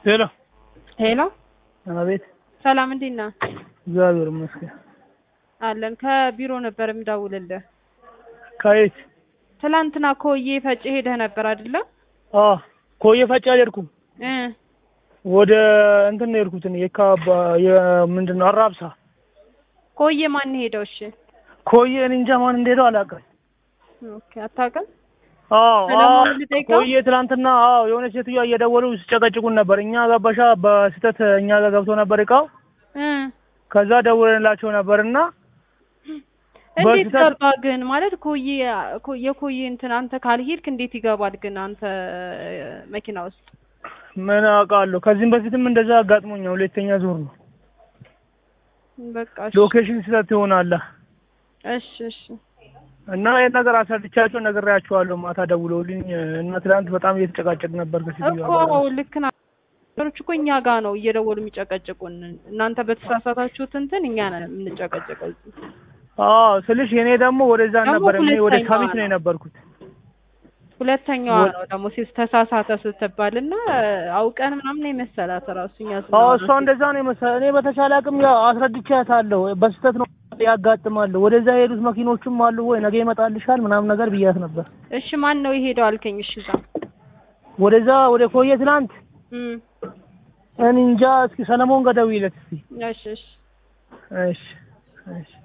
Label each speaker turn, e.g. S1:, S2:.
S1: ሄሎ
S2: ሄሎ
S1: አቤት።
S2: ሰላም እንዴት ነህ?
S1: እግዚአብሔር ይመስገን።
S2: አለን ከቢሮ ነበር የምደውልልህ።
S1: ከየት?
S2: ትላንትና ኮዬ ፈጭ ሄደህ ነበር አይደለ?
S1: አ ኮዬ ፈጬ አልሄድኩም።
S2: እ
S1: ወደ እንትን ነው የሄድኩት እኔ የካባ የምንድን ነው አራብሳ።
S2: ኮዬ ማን ሄደው? እሺ
S1: ኮዬ እኔ እንጃ ማን እንደሄደው አላውቅም።
S2: ኦኬ አታውቅም?
S1: አዎ
S2: ሰለሞን
S1: አዎ፣
S2: ልጠይቀው?
S1: ኮዬ ትናንትና አዎ የሆነ ሴትዮዋ እየደወሉ ሲጨቀጭቁን ነበር። እኛ ገባሻ በስህተት እኛ ጋር ገብቶ ነበር እቃው።
S2: እ
S1: ከዛ ደውለንላቸው ነበርና
S2: እንዴት
S1: በስህተት-
S2: ገባ ግን ማለት ኮዬ ኮ- የኮዬ እንትን አንተ ካልሄድክ እንዴት ይገባል ግን አንተ መኪና ውስጥ?
S1: ምን አውቃለሁ። ከዚህም በፊትም እንደዛ አጋጥሞኛል። ሁለተኛ ዙር ነው።
S2: በቃ እሺ
S1: ሎኬሽን ስህተት ይሆናል
S2: እሺ እሺ
S1: እና ይህን ነገር አስረድቻቸው ነግሬያቸዋለሁ። ማታ ደውለውልኝ እና ትናንት በጣም እየተጨቃጨቅ ነበር ከሴትዮዋ
S2: እኮ
S1: ጋር።
S2: ልክ ና ነገሮች እኮ እኛ ጋር ነው እየደወሉ የሚጨቀጭቁን። እናንተ በተሳሳታችሁት እንትን እኛ ነን የምንጨቀጭቀው እዚህ።
S1: አዎ ስልሽ የኔ ደግሞ ወደዛ
S2: ደግሞ
S1: ነበር እኔ ወደ
S2: ሁለተኛዋ
S1: ሳሚት ነው
S2: ነው።
S1: የነበርኩት።
S2: ሁለተኛዋ
S1: ወ-
S2: ነው ደግሞ ሲ- ተሳሳተ ስትባል እና አውቀን ምናምን የመሰላት ራሱ እኛ
S1: አዎ
S2: ስናወራ
S1: እሷ እንደዛ ነው የመሰለኝ። እኔ በተቻለ አቅም ያው አስረድቻታለሁ። በስህተት ነው ያጋጥማል። ወደዛ የሄዱት መኪኖችም አሉ ወይ ነገ ይመጣልሻል ምናምን ነገር ብያት ነበር።
S2: እሺ ማን ነው የሄደው አልከኝ? እሺ እዛ
S1: ወደዛ ወደ ኮዬ ትናንት
S2: እም
S1: እኔ እንጃ። እስኪ ሰለሞን ጋር ደውይለት እስኪ።
S2: እሺ እሺ
S1: እሺ እሺ